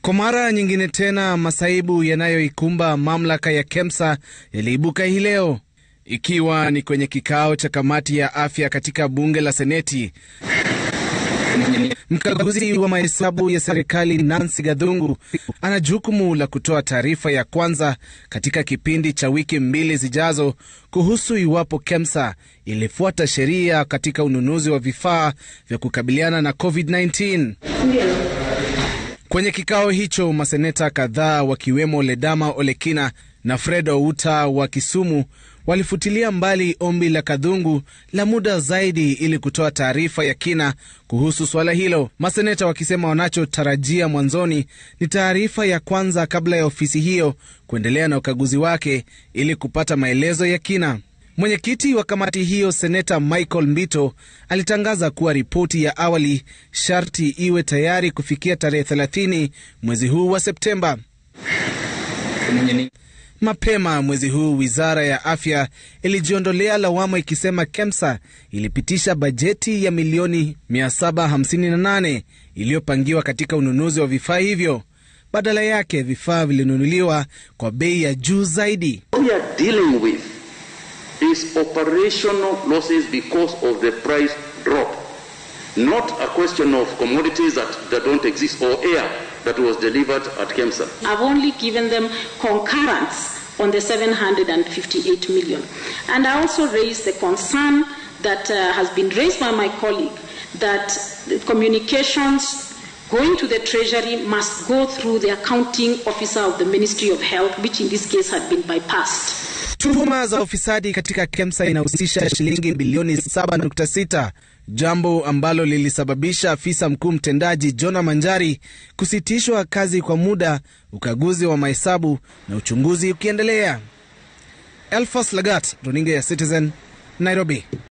Kwa mara nyingine tena masaibu yanayoikumba mamlaka ya KEMSA yaliibuka hii leo, ikiwa ni kwenye kikao cha kamati ya afya katika bunge la Seneti. Mkaguzi wa mahesabu ya serikali Nancy Gathungu ana jukumu la kutoa taarifa ya kwanza katika kipindi cha wiki mbili zijazo kuhusu iwapo KEMSA ilifuata sheria katika ununuzi wa vifaa vya kukabiliana na COVID-19. Kwenye kikao hicho maseneta kadhaa wakiwemo Ledama Olekina na Fred Outa wa Kisumu walifutilia mbali ombi la Kadhungu la muda zaidi ili kutoa taarifa ya kina kuhusu suala hilo, maseneta wakisema wanachotarajia mwanzoni ni taarifa ya kwanza kabla ya ofisi hiyo kuendelea na ukaguzi wake ili kupata maelezo ya kina. Mwenyekiti wa kamati hiyo seneta Michael Mbito alitangaza kuwa ripoti ya awali sharti iwe tayari kufikia tarehe 30 mwezi huu wa Septemba. Mapema mwezi huu wizara ya afya ilijiondolea lawama ikisema KEMSA ilipitisha bajeti ya milioni 758 iliyopangiwa katika ununuzi wa vifaa hivyo. Badala yake vifaa vilinunuliwa kwa bei ya juu zaidi. we are dealing with is operational losses because of the price drop, not a question of commodities that, that don't exist or air that was delivered at KEMSA. I've only given them concurrence on the 758 million. And I also raised the concern that uh, has been raised by my colleague that the communications going to the Treasury must go through the accounting officer of the Ministry of Health, which in this case had been bypassed. Tuhuma za ufisadi katika KEMSA inahusisha shilingi bilioni 7.6, jambo ambalo lilisababisha afisa mkuu mtendaji Jona Manjari kusitishwa kazi kwa muda, ukaguzi wa mahesabu na uchunguzi ukiendelea. Elfas Lagat, runinga ya Citizen, Nairobi.